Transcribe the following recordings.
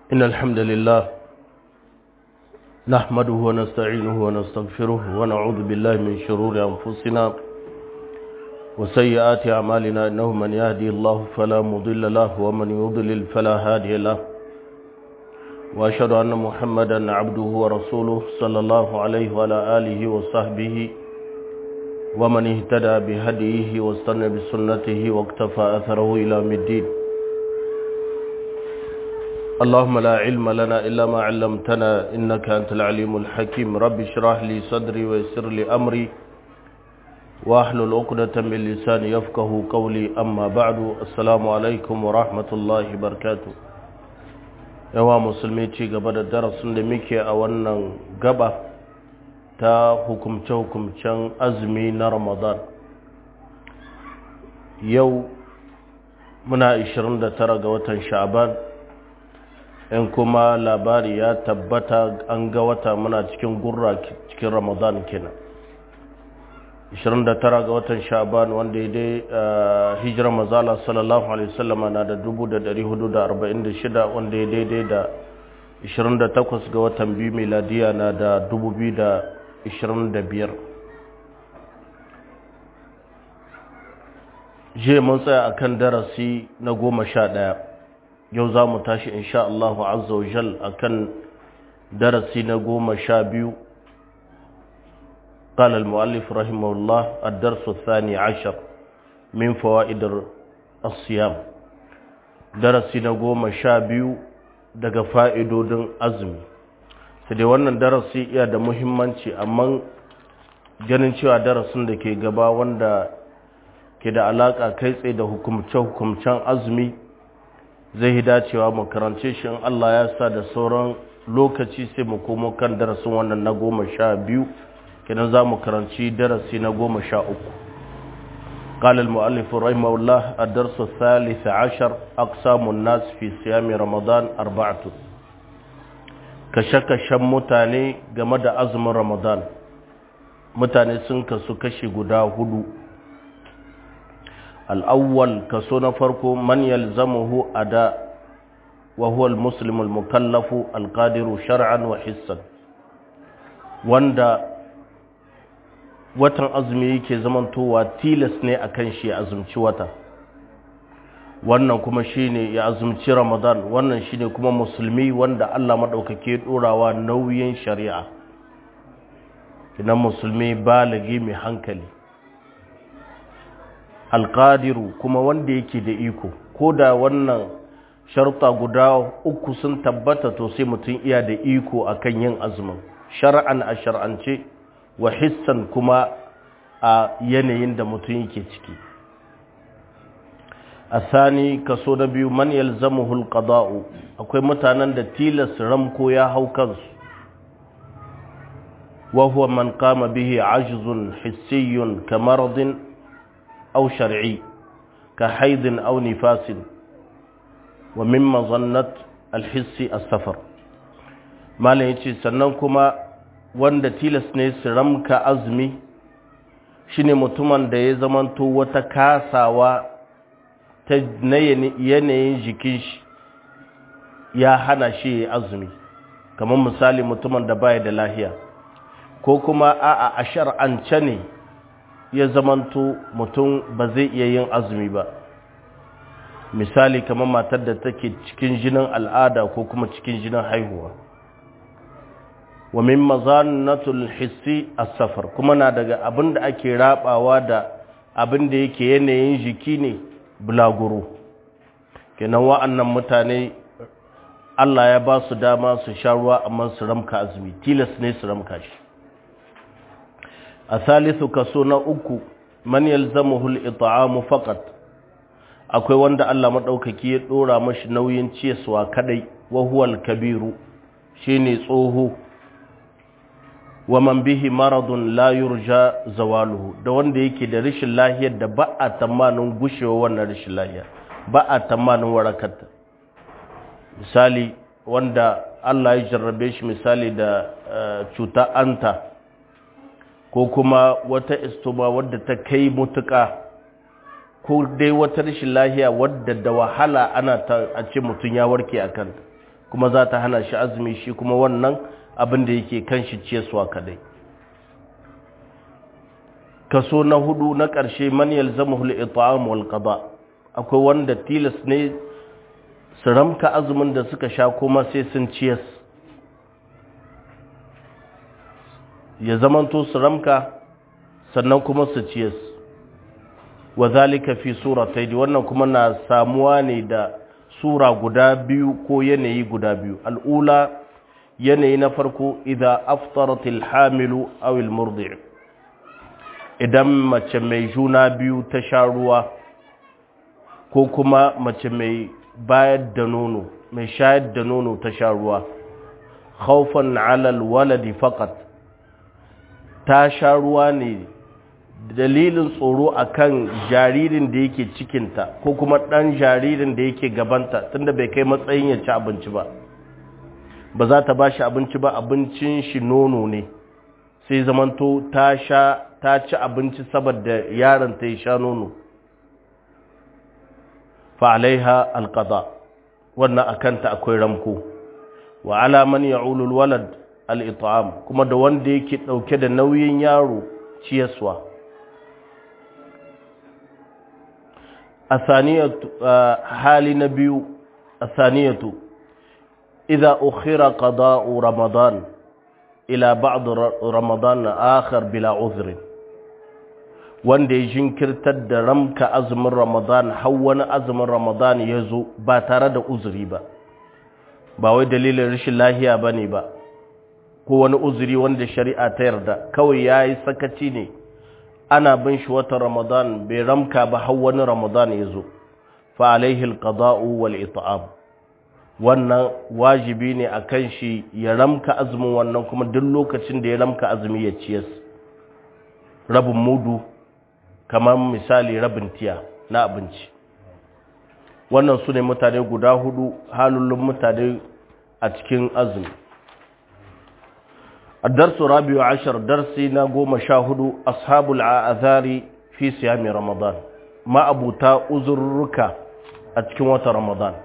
إن الحمد لله نحمده ونستعينه ونستغفره ونعوذ بالله من شرور أنفسنا وسيئات أعمالنا إنه من يهدي الله فلا مضل له ومن يضلل فلا هادي له وأشهد أن محمدا عبده ورسوله صلى الله عليه وعلى آله وصحبه ومن اهتدى بهديه واستنى بسنته واقتفى أثره إلى الدين اللهم لا علم لنا إلا ما علمتنا إنك أنت العليم الحكيم رب اشرح لي صدري ويسر لي أمري واحلل عقدة من لساني يفقه قولي أما بعد السلام عليكم ورحمة الله وبركاته yawa musulmi ci gaba da darasin da muke a wannan gaba ta hukumce-hukumcen azumi na ramadan yau muna 29 ga watan sha'ban in kuma labari ya tabbata an ga wata muna cikin gurra cikin ramadan kenan 29 ga watan sha'ban wanda ya dai hijirar mazala sallallahu alaihi wasallam na da 1446 wanda ya daidai da 28 ga watan biyu miladiya na da 2025 je mun tsaya akan darasi na goma sha ɗaya yau za mu tashi insha Allah azza wa jal akan darasi na goma sha biyu قال المؤلف رحمه الله الدرس الثاني عشر من فوائد الصيام درسي نقوم شابيو daga fa'idodin azumi sai dai wannan darasi iya da muhimmanci amma ganin cewa darasin da ke gaba wanda ke da alaƙa kai tsaye da hukumce-hukumcen azumi zai yi dacewa mu karance shi in Allah ya sa da sauran lokaci sai mu komo kan darasin wannan na goma sha biyu kenan za mu karanci darasi na goma sha uku قال المؤلف رحمه الله الدرس الثالث عشر أقسام الناس في صيام رمضان أربعة كشك شم متاني جمد أزم رمضان متاني سنك سكشي قدا هدو الأول كسونا فرق من يلزمه أداء وهو المسلم المكلف القادر شرعا وحسا wanda watan azumi yake zamantowa tilas ne a kan shi ya azumci wata wannan kuma shine ya azumci ramadan wannan shine kuma musulmi wanda allah maɗaukake ɗorawa nauyin shari'a kinan musulmi balagi mai hankali alƙadiru kuma wanda yake da iko ko da wannan sharuta guda uku sun tabbata to sai mutum iya da iko akan yin azumin shar'an a shar'ance wa hissan kuma a yanayin da mutum yake ciki a sani kaso na biyu man yalzamuhul qada'u akwai mutanen da tilas ramko ya hau kansu wa huwa man qama bihi ajzun hissiyun ka maradin aw shar'i ka haidin aw nifasin wa min mazannat alhissi as-safar malam yace sannan kuma wanda tilas ne su ramka azumi shine mutumin da ya zamanto wata kasawa ta yanayin jikin shi ya hana shi ya azumi kamar misali mutumin da baya da lahiya ko kuma a'a a shar'ance ne ya zamanto mutum ba zai iya yin azumi ba misali kamar matar da take cikin jinin al'ada ko kuma cikin jinin haihuwa wa min mazannatul hissi as-safar kuma na daga abin da ake rabawa da abin da yake yanayin jiki ne bulaguro kenan wa'annan mutane Allah ya ba su dama su sha ruwa amma su ramka azumi tilas ne su ramka shi a salisu kaso na uku man yalzamuhu al-it'amu faqat akwai wanda Allah madaukaki ya dora mashi nauyin ciyaswa kadai wa huwa al-kabiru shine tsoho wa man bihi maradun la yurja zawaluhu da wanda yake da rashin lahiyar da ba a tamanin gushewa wannan rashin lahiya ba a tamanin warakarta misali wanda Allah ya jarrabe shi misali da cuta anta ko kuma wata istoma wadda ta kai mutuka ko dai wata rashin lahiya wadda da wahala ana ta a ce mutum ya warke a kanta kuma za ta hana shi azumi shi kuma wannan abin da yake kan shi ciyaswa kadai kaso na hudu na ƙarshe man yalzamuhu al-it'am wal qada akwai wanda tilas ne su ramka azumin da suka sha kuma sai sun ciyas ya zamanto su ramka sannan kuma su ciyas wa zalika fi suratayn wannan kuma na samuwa ne da sura guda biyu ko yanayi guda biyu al'ula yanayi na farko idza aftarat al-hamilu aw al-murdi' idan mace mai juna biyu ta sha ruwa ko kuma mace mai bayar da nono mai shayar da nono ta sha ruwa khawfan 'ala al-waladi faqat ta sha ruwa ne dalilin tsoro akan jaririn da yake cikinta ko kuma ɗan jaririn da yake gabanta tunda bai kai matsayin ya ci abinci ba ba za ta ba shi abinci ba abincin shi nono ne sai zamanto ta sha ta ci abinci saboda yaron ta ya sha nono fa alaiha alqada wannan akanta akwai ramko wa ala man ya'ulu alwalad al-it'am kuma da wanda yake dauke da nauyin yaro ciyaswa asaniyatu hali na biyu asaniyatu idza ukhira qada'u ramadan ila ba'd ramadan akhar bila uzr wanda ya jinkirtar da ramka azumin ramadan har wani azumin ramadan ya zo ba tare da uzuri ba ba wai dalilin rashin lahiya bane ba ko wani uzuri wanda shari'a ta yarda kawai yayi sakaci ne ana bin shi watan ramadan bai ramka ba har wani ramadan ya zo fa alaihi alqada'u wal it'am wannan wajibi ne akan shi ya ramka azumin wannan kuma duk lokacin da ya ramka azumi ya ciyas rabin mudu kamar misali rabin tiya na abinci wannan su ne mutane guda hudu halullun mutane a cikin azumi الدرس الرابع عشر درسي نقوم شاهد أصحاب العاذار في صيام رمضان ما أبو تا أزرك أتكوة رمضان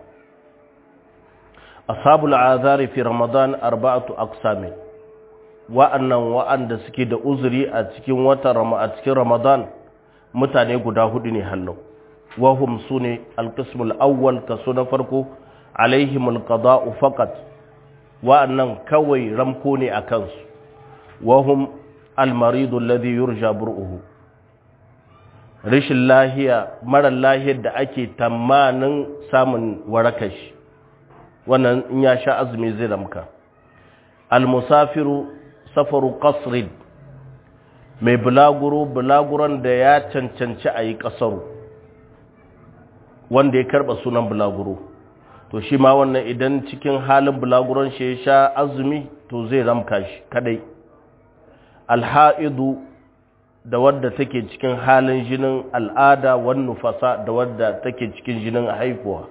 أصحاب العاذار في رمضان أربعة أقسام وأن وأن دسكي دا أزري أتكوة رمضان متاني قدا هدني هلو وهم سوني القسم الأول كسونا فرقو عليهم القضاء فقط وأن كوي رمكوني أكنسو وهم المريض الذي يرجى برؤه rashin lahiya mara lahiyar da ake tamanin samun warakashi wannan in ya sha azumi zai ramka almusafiru safaru qasrin mai bulaguro bulaguron da ya cancanci a yi ƙasaru wanda ya karɓa sunan bulaguro to shi ma wannan idan cikin halin bulaguron shi ya sha azumi to zai ramka shi kadai alha'idu da wadda take cikin halin jinin al'ada wan nufasa da wadda take cikin jinin haifuwa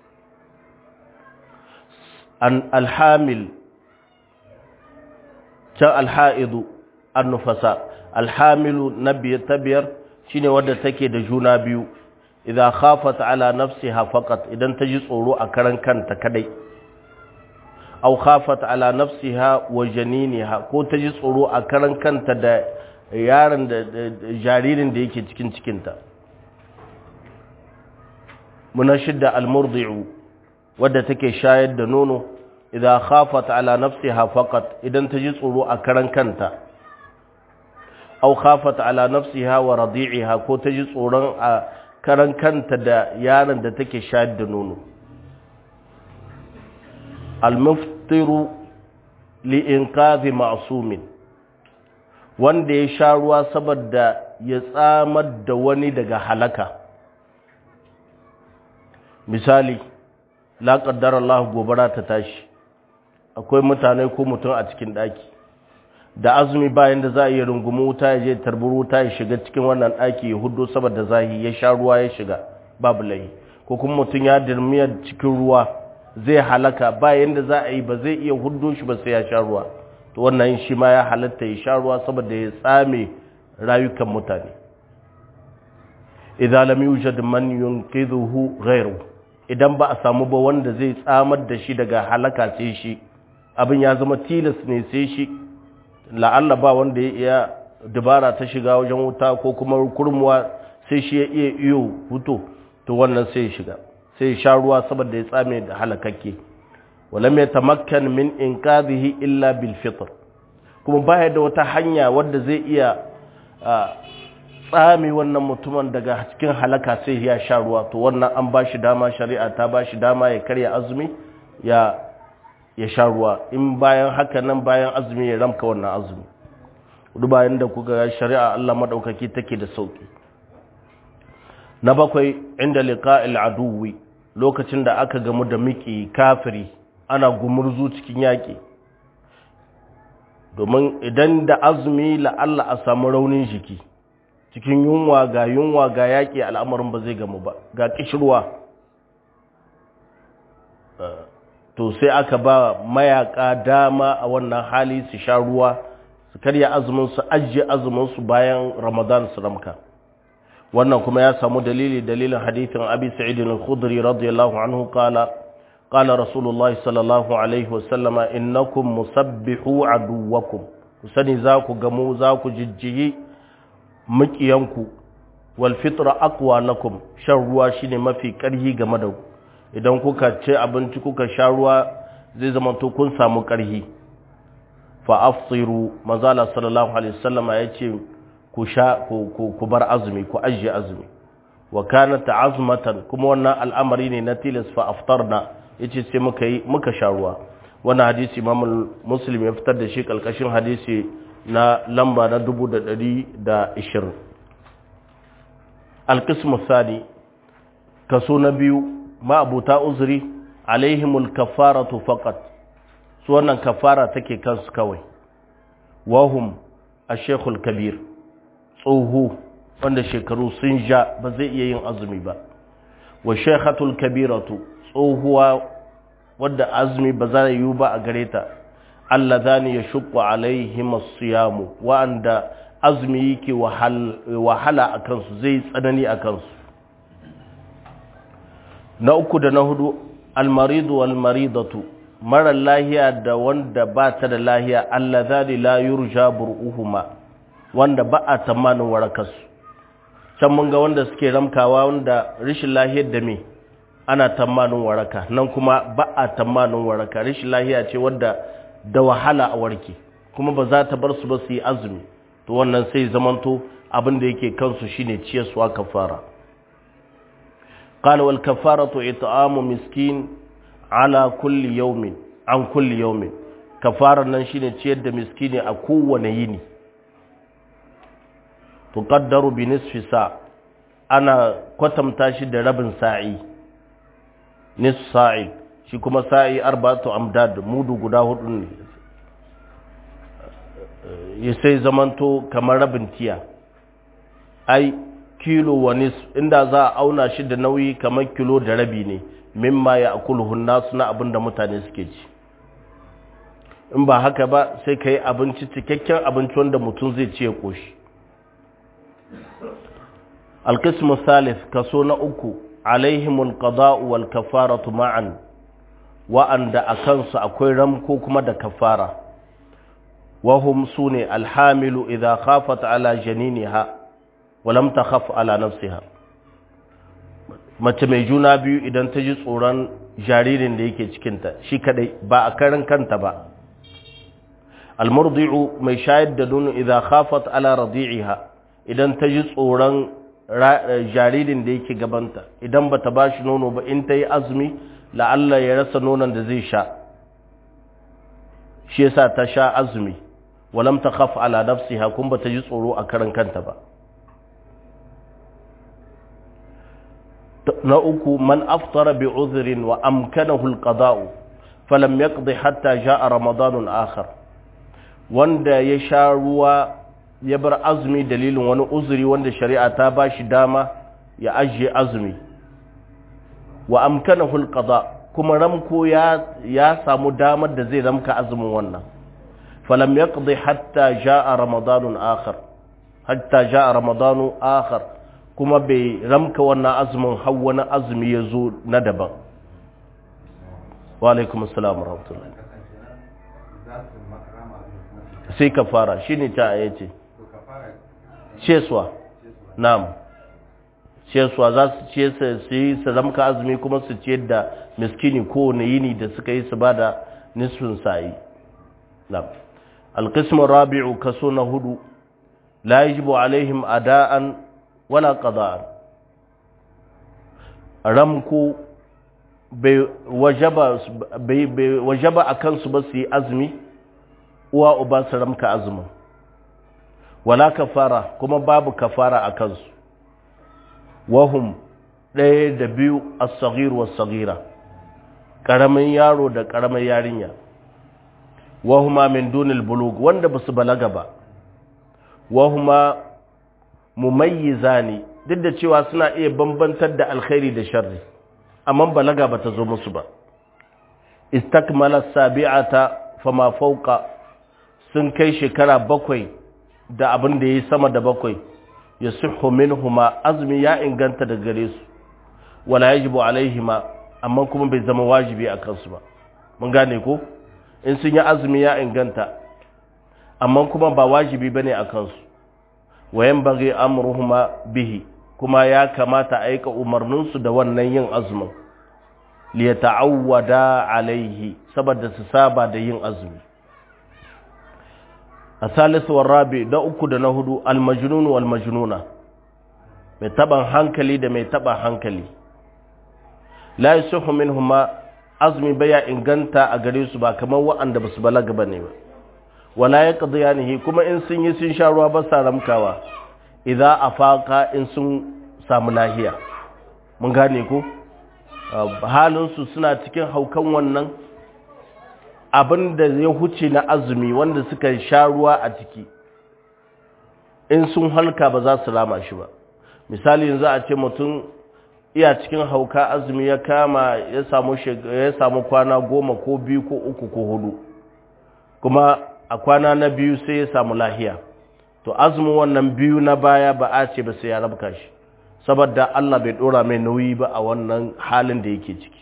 an alhamil can alha'idu an nufasa alhamilu na biyar ta biyar shine wadda take da juna biyu idan khafat ala nafsiha faqat idan ta ji tsoro a karan kanta kadai aw khafat ala nafsiha wa janiniha ko ta ji tsoro a karan kanta da yaron da jaririn da yake cikin cikinta muna shidda almurdi'u wadda take shayar da nono idan khafat ala nafsiha faqat idan ta ji tsoro a karan kanta aw khafat ala nafsiha wa radi'iha ko ta ji tsoron a karan kanta da yaron da take shayar da nono almuftiru li'inqazi ma'sumin wanda ya sha ruwa saboda ya tsamar da wani daga halaka misali la qaddara Allah gobara ta tashi akwai mutane ko mutum a cikin daki da azumi bayan da za a yi rungumi wuta ya je tarbur wuta ya shiga cikin wannan daki ya hudo saboda zahi ya sha ruwa ya shiga babu lahi ko kuma mutum ya dirmiya cikin ruwa zai halaka bayan da za a yi ba zai iya hudo shi ba sai ya sha ruwa to wannan shi ma ya halatta ya sha ruwa saboda ya tsame rayukan mutane idan lam yujad man yunqidhuhu ghayru idan ba a samu ba wanda zai tsamar da shi daga halaka sai shi abin ya zama tilas ne sai shi la'alla ba wanda ya iya dabara ta shiga wajen wuta ko kuma kurmuwa sai shi ya iya iyo huto to wannan sai ya shiga sai ya sha ruwa saboda ya tsame da halakakke walam yatamakkan min inqadhihi illa bil fitr kuma baya da wata hanya wadda zai iya tsame wannan mutumin daga cikin halaka sai ya sha ruwa to wannan an ba shi dama shari'a ta ba shi dama ya karya azumi ya ya sha ruwa in bayan haka nan bayan azumi ya ramka wannan azumi duk bayan da kuka shari'a Allah madaukaki take da sauki na bakwai inda liqa'il aduwi lokacin da aka gamu da miki kafiri ana gumurzu cikin yaki domin idan da azumi la'alla a samu raunin jiki cikin yunwa ga yunwa ga yaƙi al'amarin ba zai gamu ba ga ƙishirwa to sai aka ba mayaka dama a wannan hali su sha ruwa su karya azumin su ajiye azumin su bayan ramadan su ramka wannan kuma ya samu dalili dalilin hadithin abi sa'id al-khudri radiyallahu anhu qala qala rasulullahi sallallahu alaihi wasallama innakum musabbihu aduwakum ku sani za ku gamu za ku jijjiyi makiyanku wal fitra aqwa lakum shan ruwa shine mafi karhi game da ku idan kuka ci abinci kuka sha ruwa zai zama to kun samu karhi fa afsiru manzala sallallahu alaihi wasallama yace ku sha ku bar azumi ku ajiye azumi wa kanat azmatan kuma wannan al'amari ne na tilas fa aftarna yace sai muka yi muka sha ruwa wannan hadisi imam muslim ya fitar da shi kalkashin hadisi na lamba na dubu da ɗari da ishirin alkismu sani kaso na biyu ma'abuta uzuri alaihimul kafaratu faqat su wannan kafara take kansu kawai wahum a shekul kabir tsoho wanda shekaru sun ja ba zai iya yin azumi ba wa shekhatul kabiratu tsohuwa wadda azumi ba za yi ba a gare ta allazani yashqu alaihim as-siyam wa'anda azumi yake wahala a kansu zai tsanani a kansu na uku da na hudu almaridu wal maridatu mara lahiya da wanda ba ta da lahiya allazani la yurja bur'uhuma wanda ba a tamanin warakarsu can mun ga wanda suke ramkawa wanda rishin lahiyar da me ana tamanin waraka nan kuma ba a tamanin waraka rishin lahiya ce wadda da wahala a warke kuma ba za ta bar su ba su yi azumi to wannan sai zamanto abin da yake kansu shine ciyarsuwa kafara qala wal kafaratu it'amu miskin ala kulli yawmin an kulli yawmin kafara nan shine ciyar da miskini a kowane yini tuqaddaru bi nisfi sa ana kwatamta shi da rabin sa'i nisf sa'i shi kuma sa'i arba'atu amdad mudu guda hudu ne ya sai zamanto kamar rabin tiya ai kilo wa nis inda za a auna shi da nauyi kamar kilo da rabi ne mimma ya akulhun nasu na abin da mutane suke ci in ba haka ba sai ka yi abinci cikakken abinci wanda mutum zai ci ya ƙoshi alkismu salif kaso na uku alaihimul qada'u wal kafaratu ma'an wa'anda a kansu akwai ramko kuma da kafara wahum sune alhamilu idza khafat ala janiniha wa lam takhaf ala nafsiha mace mai juna biyu idan ta ji tsoron jaririn da yake cikinta shi kadai ba a karan kanta ba almurdi'u mai shayar da nono idza khafat ala radi'iha idan ta ji tsoron jaririn da yake gabanta idan bata bashi nono ba in ta yi azumi la'alla ya rasa nonon da zai sha shi yasa ta sha azumi walam ta khaf ala nafsiha kun bata ji tsoro a karan kanta ba na uku man aftara bi uzrin wa amkanahu alqada'u falam yaqdi hatta jaa ramadanun akhar wanda ya sha ruwa ya bar azumi dalilin wani uzuri wanda shari'a ta bashi dama ya ajiye azumi wa amkanahu alqada kuma ramko ya ya samu damar da zai ramka azumin wannan falam yaqdi hatta jaa ramadanun akhar hatta jaa ramadanu akhar kuma bai ramka wannan azumin har wani azumi ya zo na daban wa alaikum assalam rahmatullahi sai ka fara shi ne ta aya ce ceswa na'am ceswa za su ce su yi su ramka azumi kuma su ciyar da miskini kowane yini da suka yi su ba da nisfin sa'i na'am alqismu rabi'u kaso na hudu la yajibu alaihim ada'an wala qada'an ramku bai wajaba bai wajaba akan su ba su yi azumi uwa uba su ramka azumin wala kafara kuma babu kafara a kansu wahum ɗaya da biyu as-saghir was-saghira ƙaramin yaro da ƙaramin yarinya wahuma min dunil bulug wanda basu balaga ba wahuma mumayyizani duk da cewa suna iya bambantar da alkhairi da sharri amma balaga bata zo musu ba istakmala sabi'ata fama fawqa sun kai shekara bakwai da abin da yayi sama da bakwai yasihhu minhuma azmi ya inganta da gare su wala yajibu alaihima amma kuma bai zama wajibi a kansu ba mun gane ko in sun yi azumi ya inganta amma kuma ba wajibi bane a kansu wayan bagi amruhuma bihi kuma ya kamata a aika umarninsu da wannan yin azumin liyata'awwada alaihi saboda su saba da yin azumi asalisu warabi da uku da na hudu almajnun wal majnuna mai taban hankali da mai taban hankali la yusuhu minhuma azumi baya inganta a gare su ba kamar waɗanda ba su balaga ba ne ba wala ya qadiyanihi kuma in sun yi sun sha ruwa ba sa ramkawa idza afaka in sun samu lahiya mun gane ko halin su suna cikin haukan wannan abin da ya huce na azumi wanda suka sha ruwa a ciki in sun halka ba za su rama shi ba misali yanzu a ce mutum iya cikin hauka azumi ya kama ya samu ya samu kwana goma ko biyu ko uku ko hudu kuma a kwana na biyu sai ya samu lahiya to azumin wannan biyu na baya ba a ce ba sai ya rabka shi saboda Allah bai dora mai nauyi ba a wannan halin da yake ciki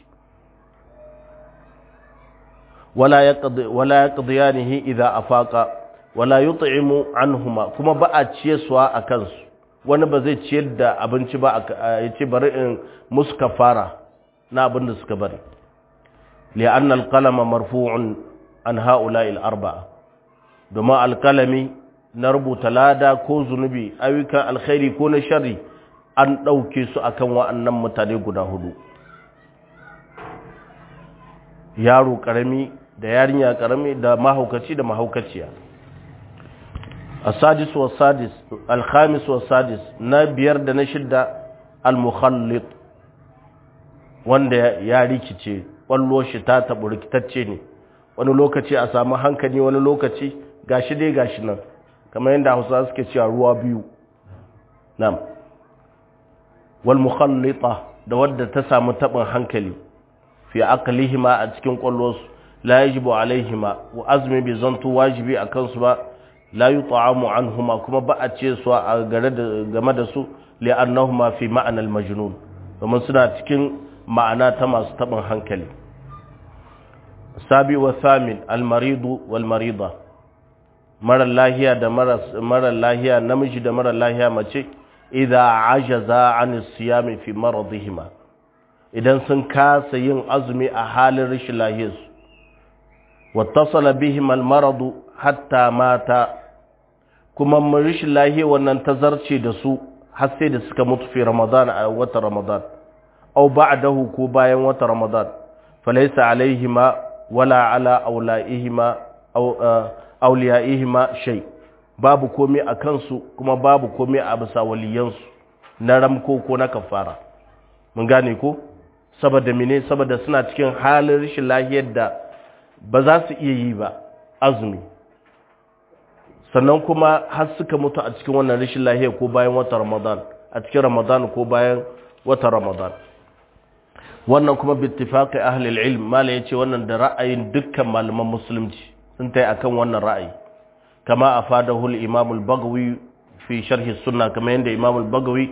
wala yaqdi wala yaqdiyanihi idza afaqa wala yut'imu anhuma kuma ba a ciyarwa a kansu wani ba zai ciyar da abinci ba ya ce bari in musu kafara na abin da suka bari li'anna alqalama marfu'un an ha'ula'i al-arba'a domin alkalami na rubuta lada ko zunubi ayyukan alkhairi ko na sharri an ɗauke su akan wa'annan mutane guda hudu yaro ƙarami da yarinya ƙarami da mahaukaci da mahaukaciya السادس والسادس الخامس والسادس نبيار da na shidda al-mukhallit wanda ya rikice wallo shi ta tabu rikitacce ne wani lokaci a samu hankali wani lokaci gashi dai gashi nan kamar yadda Hausa suke cewa ruwa biyu na'am wal mukhallita da wadda ta samu tabin hankali fi aqlihima a cikin kwallosu la yajibu alaihima wa azmi bi zantu wajibi akan su ba la yut'amu anhuma kuma ba a ce su a gare da game da su li'annahuma fi ma'ana al-majnun domin suna cikin ma'ana ta masu tabin hankali sabi wa thamin al-marid wal marida mara lahiya da mara lahiya namiji da mara lahiya mace idza ajaza an siyami fi maradihima idan sun kasa yin azumi a halin rashin lahiyarsu wattasala bihim al-maradu hatta mata kuma rashin lahiya wannan ta zarce da su har sai da suka mutu fi ramadan a watan ramadan aw ba'dahu ko bayan watan ramadan falaysa alaihima wala ala aulaihima aw awliyaihima shay babu komai a kansu kuma babu komai a bisa waliyansu na ramko ko na kafara mun gane ko saboda mene saboda suna cikin halin rashin lahiyar da ba za su iya yi ba azumi sannan kuma har suka mutu a cikin wannan rashin lahiya ko bayan watan ramadan a cikin ramadan ko bayan watan ramadan wannan kuma bittifaqi ahli al-ilm mala yace wannan da ra'ayin dukkan malaman musulunci sun tai akan wannan ra'ayi kama afadahu al-imam al-baghawi fi sharh as-sunnah kama yanda imam al-baghawi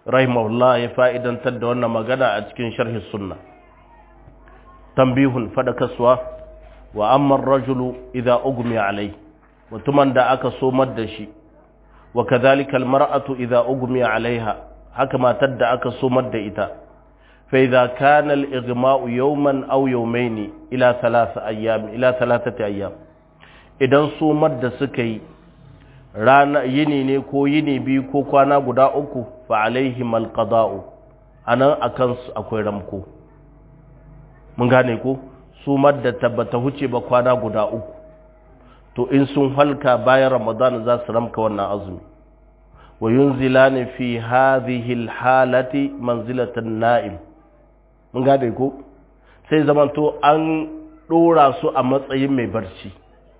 rahimahullah ya fa'idantar da wannan magana a cikin sharhi sunna tambihun fadakaswa wa amman rajulu idza ugmi alai mutumin da aka somar da shi wa kadhalika almar'atu idza ugmi alaiha haka matar da aka somar da ita fa idza kana al-ighma'u yawman aw yawmayn ila thalath ayyam ila thalathati ayyam idan somar da suka yi rana yini ne ko yini biyu ko kwana guda uku fa alaihim alqada'u anan akan su akwai ramko mun gane ko su madda tabbata huce ba kwana guda uku to in sun halka bayan ramadan za su ramka wannan azumi wa yunzilani fi hadhihi alhalati manzilatan na'im mun gane ko sai zamanto an dora su a matsayin mai barci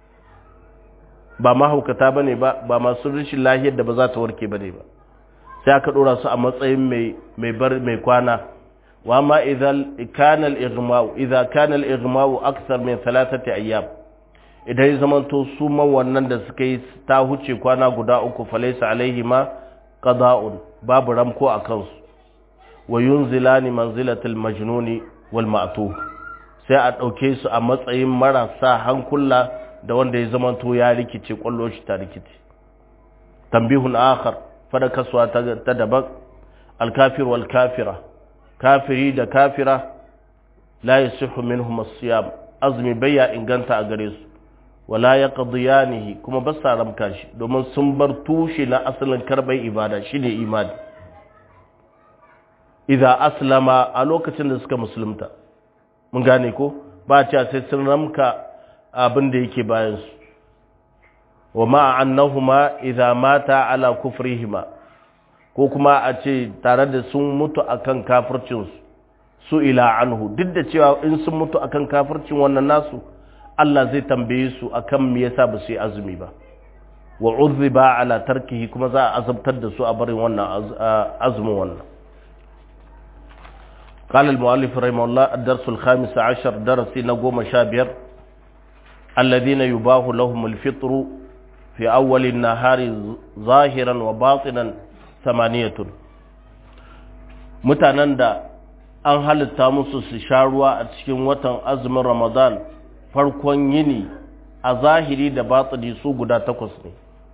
ba mahaukata ba ne ba ba masu rashin lahiyar da ba za ta warke ba ne ba sai aka ɗora su a matsayin mai bar mai kwana wa ma idan kana al-ighma'u idza kana al-ighma'u akthar min thalathati ayyam idan ya zamanto su man wannan da suka yi ta huce kwana guda uku falaysa alaihi ma qada'un babu ramko a kansu wa yunzilani manzilatal majnuni wal ma'tuh sai a ɗauke su a matsayin marasa hankula da wanda ya zamanto ya rikice kwallo shi ta rikice tambihun akhar fada kasuwa ta daban alkafir wal kafira kafiri da kafira la yasihu minhum as-siyam azmi bayya inganta a gare su wala yaqdiyanihi kuma ba sa ramka shi domin sun bar tushe na asalin karbai ibada shine imani idza aslama a lokacin da suka musulunta mun gane ko ba cewa sai sun ramka abin da yake bayansu wa ma'annahuma idza mata ala kufrihima ko kuma a ce tare da sun mutu akan kafircinsu su ila anhu duk da cewa in sun mutu akan kafircin wannan nasu Allah zai tambaye su akan me yasa ba su yi azumi ba wa uzziba ala tarkihi kuma za a azabtar da su a barin wannan azumin wannan قال المؤلف رحمه الله الدرس الخامس عشر درسي نقوم شابير الذين يباه لهم الفطر في أول النهار ظاهرا وباطنا ثمانية mutanen da an halitta musu su sha ruwa a cikin watan azumin ramadan farkon yini a zahiri da batsiri su guda takwas ne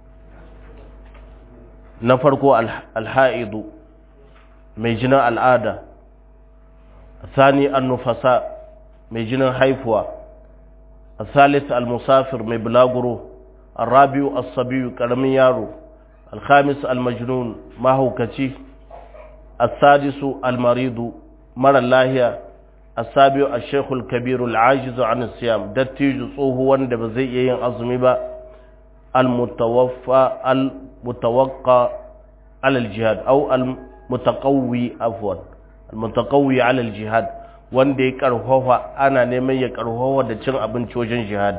na farko alha'idu mai jinin al'ada sani annufasa mai jinin haifuwa الثالث المسافر من بلاغرو الرابع الصبي كرمي يارو الخامس المجنون ما هو كتي السادس المريض مر الله السابع الشيخ الكبير العاجز عن الصيام دتيج صوه وند بزي ين azumi ba المتوفى المتوقع على الجهاد او المتقوي عفوا المتقوي على الجهاد wanda ya karfafa ana neman ya karfafa da cin abinci wajen jihadi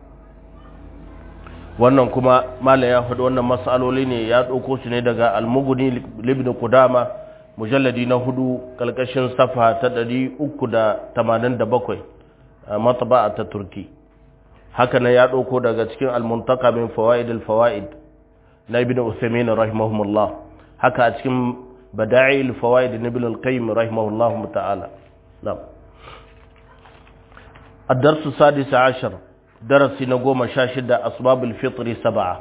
wannan kuma malam ya faɗi wannan matsaloli ne ya ɗauko su ne daga almuguni libni kudama mujalladi na hudu kalkashin safa ta ɗari uku da tamanin da bakwai a mataba ta turki haka nan ya ɗauko daga cikin almuntaka min fawaid alfawaid na ibn usaimin rahimahumullah haka a cikin bada'i alfawaid na ibn al-qayyim rahimahullah ta'ala نعم الدرس السادس عشر درس نقوم شاشدة أسباب الفطر سبعة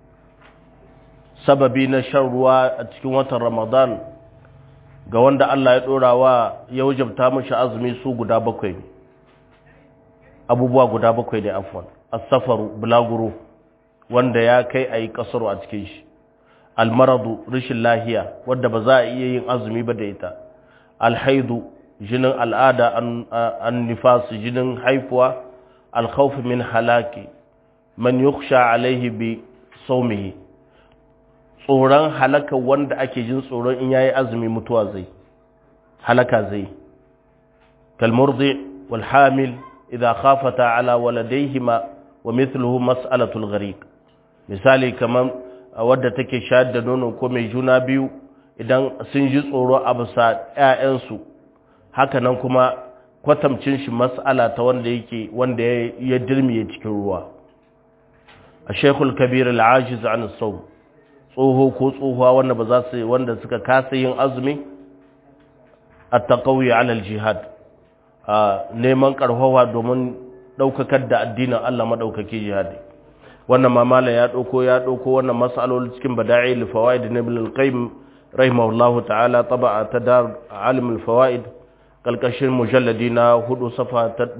سببي نشروا أتكوة رمضان ga wanda Allah ya ɗora wa ya wajabta mashi azumi su guda bakwai abubuwa guda bakwai da afwan as-safaru bulaguro wanda ya kai a yi ƙasaru a cikin shi almaradu rashin lahiya wadda ba za a iya yin azumi ba da ita alhaidu jinin al'ada an nifasu jinin haifuwa alkhawfi min halaki man yukhsha alaihi bi saumihi tsoron halaka wanda ake jin tsoron in yayi azumi mutuwa zai halaka zai kalmurdi wal hamil idza khafata ala waladayhima wa mithluhu mas'alatul ghariq misali kaman wadda take shayar da nono ko mai juna biyu idan sun ji tsoro a bisa ƴaƴansu haka nan kuma kwatamcin shi mas'ala ta wanda yake wanda ya dirmiye cikin ruwa a shekul kabir al'ajiz an sau tsoho ko tsohuwa wanda ba za su wanda suka kasa yin azumi at-taqawi ala al-jihad neman karfawa domin daukakar da addinin Allah madaukaki jihadi wannan mamala ya dauko ya dauko wannan mas'aloli cikin bada'i al-fawaid ibn al-qayyim rahimahullahu ta'ala taba'a ta dar alim al-fawaid kalkashin mujalladi na hudu safa ta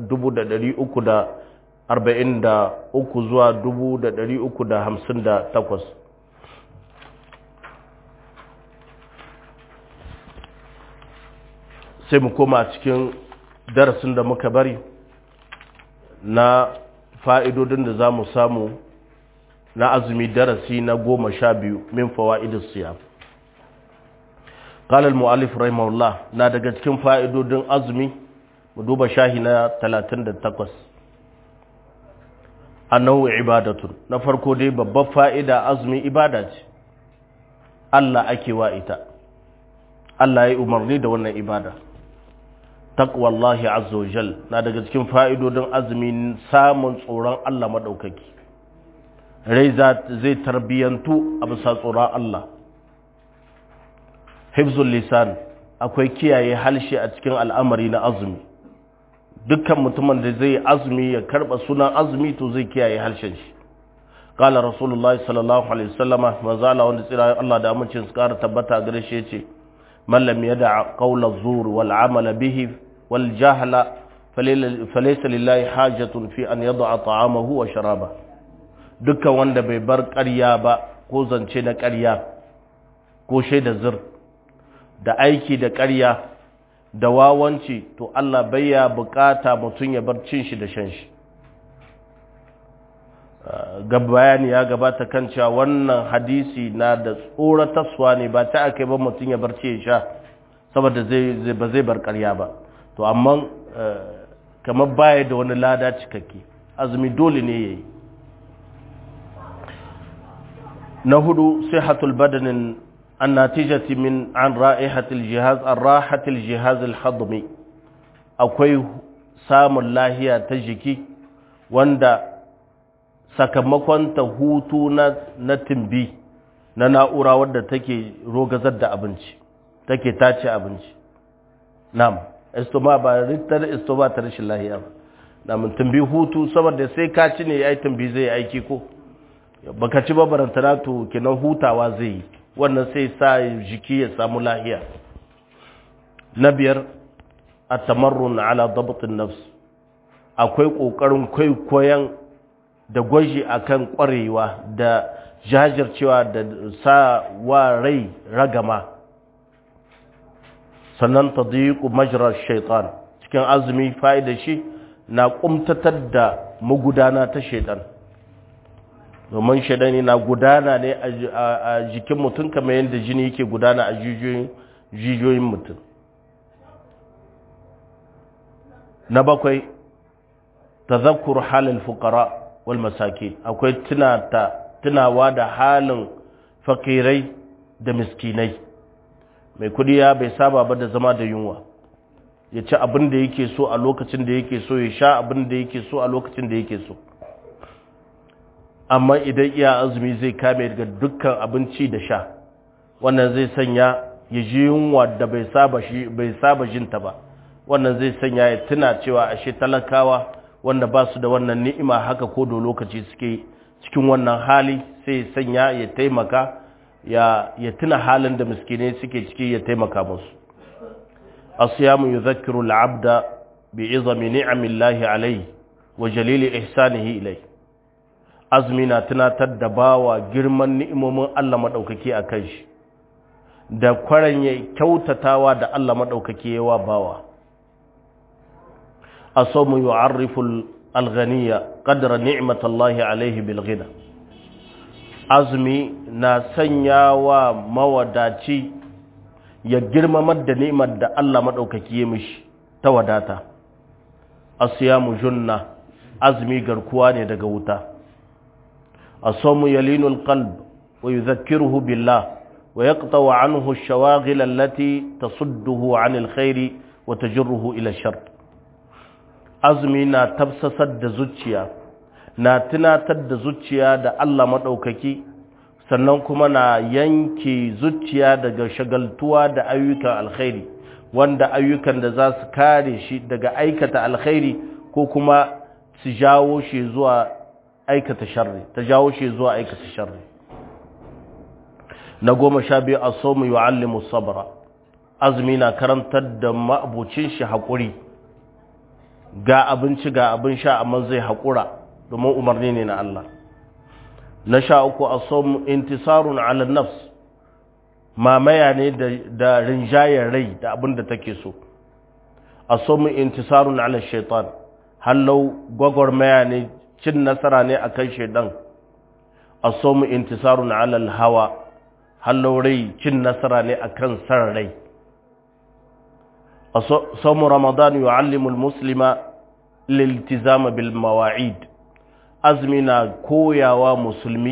343 zuwa 358 sai mu koma cikin darasin da muka bari na fa'idodin da za mu samu na azumi darasi na goma sha biyu min fawa'idus siyam قال المؤلف رحمه الله na daga cikin fa'idodin azumi mu duba shahi na 38 annahu ibadatun na farko dai babbar fa'ida azumi ibada ce Allah ake wa ita Allah ya umarni da wannan ibada taqwallahi azza wajal na daga cikin fa'idodin azumi samun tsoron Allah madaukaki rai zai tarbiyantu a bisa tsoron Allah hifzul lisan akwai kiyaye halshe a cikin al'amari na azumi dukkan mutumin da zai azumi ya karba sunan azumi to zai kiyaye halshen shi qala rasulullah sallallahu alaihi wasallam manzala wanda tsira Allah da amincin su kara tabbata gare shi yace man lam yada qawla zur wal amala bihi wal jahla falaysa lillahi hajatun fi an yad'a ta'amahu wa sharaba dukkan wanda bai bar ƙarya ba ko zance na ƙarya ko shaida zur da aiki da ƙarya da wawanci to Allah baya bukata mutum ya bar cin shi da shan shi ga bayani ya gabata kan cewa wannan hadisi na da tsoratarsuwa ne ba ta aka ba mutum ya bar ci ya sha saboda zai ba zai bar ƙarya ba to amma kamar baya da wani lada cikakke azumi dole ne yayi na hudu sihatul badanin الناتجة من عن رائحة الجهاز الراحة الجهاز الهضمي akwai samun lahiya ta jiki wanda sakamakon ta hutu na, na timbi na na'ura wadda take rogazar da abinci take tace abinci nam estoma ba ritar estoma ta rashin lahiya ba namun timbi hutu saboda sai ka ci ne ya yi timbi zai aiki ko baka ci babarantana to kenan hutawa zai yi wannan sai sa jiki ya samu lahiya na biyar a tamarrun ala dabatin nafs akwai ƙoƙarin kwaikwayon da gwaji akan ƙwarewa da jajircewa da sa wa rai ragama sannan ta diku majirar shaitan cikin azumi fa'ida shi na ƙumtatar da magudana ta shaitan domin shaidani na gudana ne a jikin mutum kamar yadda jini yake gudana a jijiyoyin mutum na bakwai tazakkur halin fukara wal masaki akwai tunawa da halin fakirai da miskinai mai kudi ya bai saba ba da zama da yunwa ya ci abin da yake so a lokacin da yake so ya sha abin da yake so a lokacin da yake so amma idan iya azumi zai kame daga dukkan abinci da sha wannan zai sanya ya ji yunwa da bai saba shi bai saba jinta ba wannan zai sanya ya tuna cewa ashe talakawa wanda ba su da wannan ni'ima haka ko da lokaci suke cikin wannan hali sai ya sanya ya taimaka ya ya tuna halin da miskinai suke ciki ya taimaka musu asiyamu yudhakkiru al-'abda bi'izami ni'amillahi alayhi wa jalili ihsanihi ilayhi azumi na tunatar da bawa girman ni'imomin Allah maɗaukaki a kan shi da kwaran ya kyautatawa da Allah maɗaukaki yawa bawa a so mu yi arriful alghaniya ƙadar ni'imatallahi alaihi bilgina azumi na sanya wa mawadaci ya girmamar da ni'imar da Allah maɗaukaki ya mishi ta wadata asiyamu junna azumi garkuwa ne daga wuta الصوم يلين القلب ويذكره بالله ويقطع عنه الشواغل التي تصده عن الخير وتجره إلى الشر azumi na tafsasar da zuciya na tunatar da zuciya da Allah maɗaukaki sannan kuma na yanke zuciya daga shagaltuwa da ayyukan alkhairi wanda ayyukan da za su kare shi daga aikata alkhairi ko kuma su jawo shi zuwa aikata sharri ta jawo shi zuwa aikata sharri na goma sha biyu a somu yu'allimu sabra azumi na karantar da ma'abucin shi haƙuri ga abinci ga abin sha amma zai haƙura domin umarni ne na Allah na sha uku a somu intisarun ala nafs mamaya ne da rinjayar rai da abin da take so a somu intisarun ala shaitan hallau gwagwarmaya ne cin nasara ne akan shaidan a somu intisarun ala hawa hallau rai cin nasara ne akan san rai صوم رمضان يعلم المسلم الالتزام بالمواعيد أزمنا كويا ومسلمي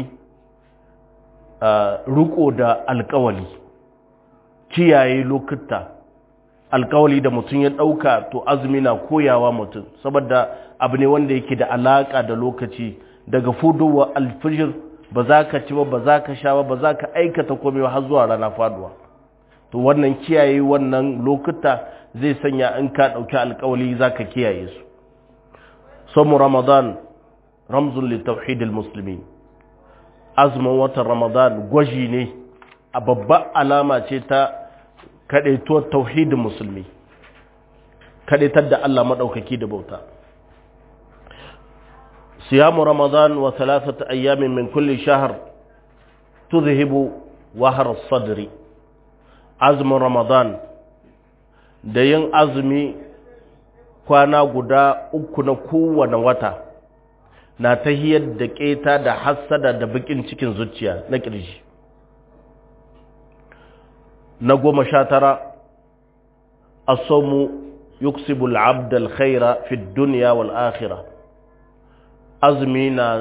ركو دا القولي kiyaye lokuta alkawali da mutum ya ɗauka to azumi na koyawa mutum saboda abu ne wanda yake da alaƙa da lokaci daga fudowa alfijir ba za ka ci ba ba za ka sha ba ba za ka aikata komai har zuwa rana faduwa to wannan kiyaye wannan lokuta zai sanya in ka ɗauki alkawali za ka kiyaye su samu ramadan ramzun littauhidil musulmi azumin watan ramadan gwaji ne a babbar alama ce ta kaɗaituwar tauhidin musulmi kaɗaitar da Allah maɗaukaki da bauta siyamu ramadan wa talatata ayyamin min kulli shahar tuzhibu wahar sadri azumin ramadan da yin azumi kwana guda uku na kowane wata na ta hiyar da keta da hassada da bakin cikin zuciya na ƙirji na goma sha tara asomu yuksibul abdal khaira fi duniya wal akhira azumi na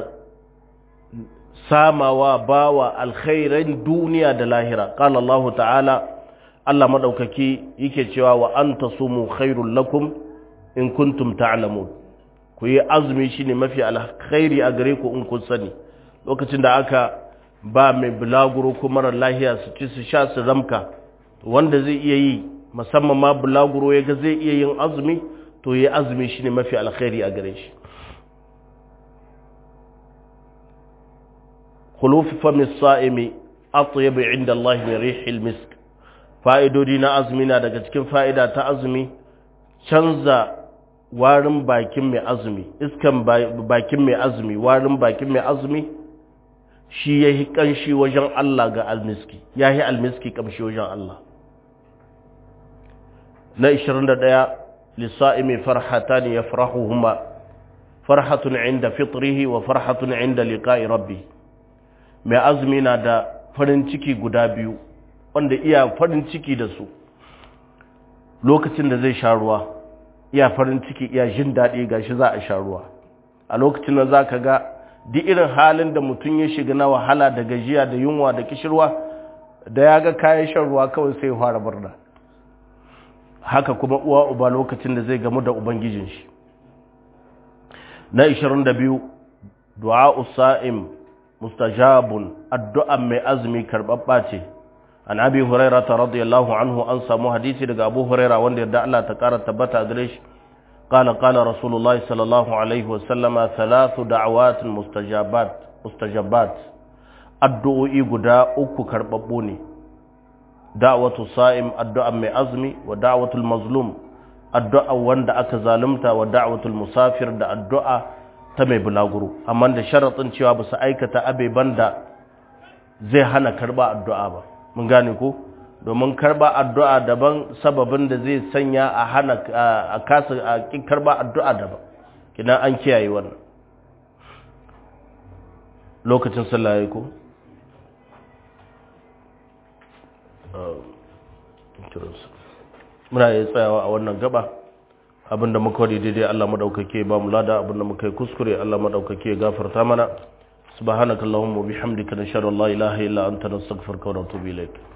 samawa bawa alkhairan duniya da lahira qala Allah ta'ala Allah madaukaki yake cewa wa anta sumu khairul lakum in kuntum ta'lamun ku yi azumi shine mafi alkhairi a gare ku in kun sani lokacin da aka ba mai bulaguro ko mara lahiya su ci su sha su ramka wanda zai iya yi musamman ma bulaguro ya ga zai iya yin azumi to yi azumi shine mafi alkhairi a gare shi khuluf fami sa'imi atyab inda Allah min rihil misk fa'idodi na azumi na daga cikin fa'ida ta azumi canza warin bakin mai azumi iskan bakin mai azumi warin bakin mai azumi shi ya yi ƙanshi wajen Allah ga almiski ya yi almiski ƙamshi wajen Allah na 21 lissa'imi farhata ne ya farahu huma farhatun inda fitrihi wa farhatun inda liƙa'i rabbi mai azumi na da farin ciki guda biyu wanda iya farin ciki da su lokacin da zai sha ruwa iya farin ciki iya jin daɗi ga shi za a sha ruwa a lokacin da za ka ga duk irin halin da mutum ya shiga na wahala da gajiya da yunwa da kishirwa da ya ga kayan shan ruwa kawai sai ya fara murna haka kuma uwa uba lokacin da zai gamu da ubangijin shi na 22 du'a usa'im mustajabun addu'an mai azumi karɓaɓɓa ce an abi huraira ta radiyallahu anhu an samu hadisi daga abu huraira wanda yadda Allah ta ƙara tabbata gare shi قال قال رسول الله صلى الله عليه وسلم ثلاث دعوات مستجابات مستجابات addu'o'i guda uku karɓaɓɓu ne da'watu sa'im addu'a mai azumi wa da'watul mazlum addu'a wanda aka zalunta wa da'watul musafir da addu'a ta mai bulaguro amma da sharaɗin cewa ba su aikata abeban da zai hana karɓa addu'a ba mun gane ko domin karba addu'a daban sababin da zai sanya a hana a kasa a karba addu'a daban kina an kiyaye wannan lokacin sallah yayi ko muna yi tsayawa a wannan gaba abinda muka wadi daidai Allah madaukake ba mu lada abinda muka yi kuskure Allah madaukake gafarta mana subhanakallahumma wa bihamdika nashhadu an la ilaha illa anta nastaghfiruka wa natubu ilaik